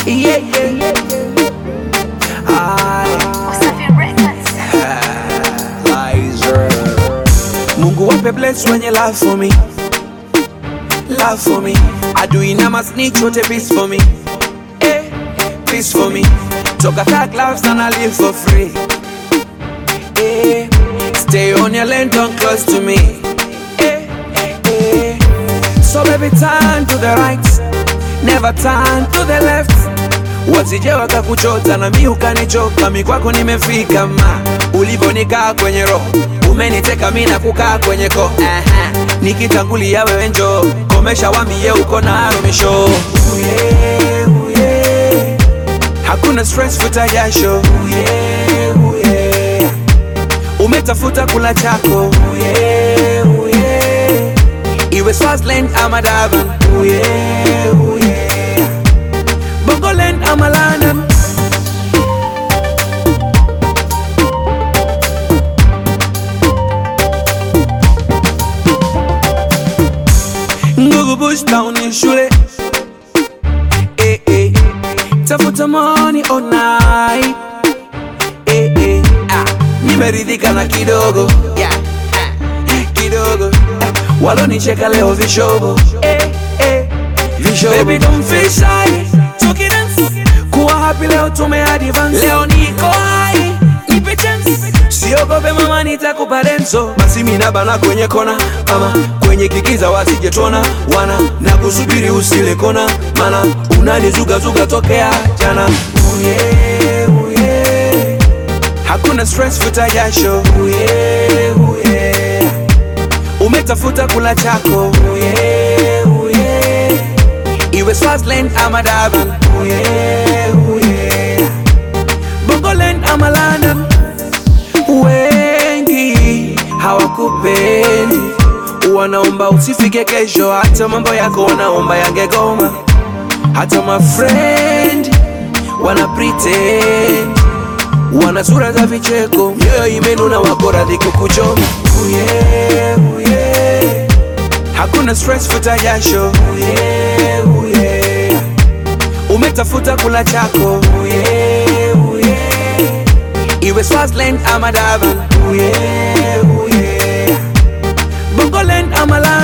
yeah, yeah. Aye. Wasafi Records. Lizer. Mungu wape bless wenye love for me Love for me Adui na masnitch wote peace for me eh, Peace for me Toka thug lives and I live for free eh, Stay on your lane, don't close to me eh, eh. So baby turn to the right Never turn to the left wasije wakakuchota na mi ukanichoka, mi kwako nimefika ma ulivonikaa kwenye roho umeniteka mi na kukaa kwenye ko Aha. nikitangulia wewe njo komesha wambie uko na rumisho uye, uye. hakuna stress futa jasho uye, uye. umetafuta kula chako uye, uye. iwe Swaziland ama Durban uye, uye. Bongoland ama London Ngugu Bush Town ni shule eh, eh. Tafuta money all night eh, eh. Ah. Nimeridhika na kidogo yeah. ah. Kidogo ah. Walonicheka leo vishogo eh, eh. Vishogo Baby don't feel shy Talk it dance Kuwa happy leo tume advance Leo niko high Nipe chance Siogope mama nitakupa denso Basi mina bana kwenye kona Mama kwenye kikiza wasije tona Wana na kusubiri usile kona Mana unanizuga zuga tokea jana Uye uye Hakuna stress futa jasho Uye uye Umetafuta kula chako Uye uye Iwe Swaziland ama Durban Uye uye Bongoland ama London Wengi hawakupendi Wanaomba usifike kesho Hata mambo yako wanaomba yangegoma Hata my friend Wana pretend Wana sura za vicheko Mioyo imenuna wako radhi kukuchoma Uye, uye Hakuna stress futa jasho Uye, uye Umetafuta kula chako Uye, uye Iwe Swaziland ama Durban Uye, uye Bongoland ama London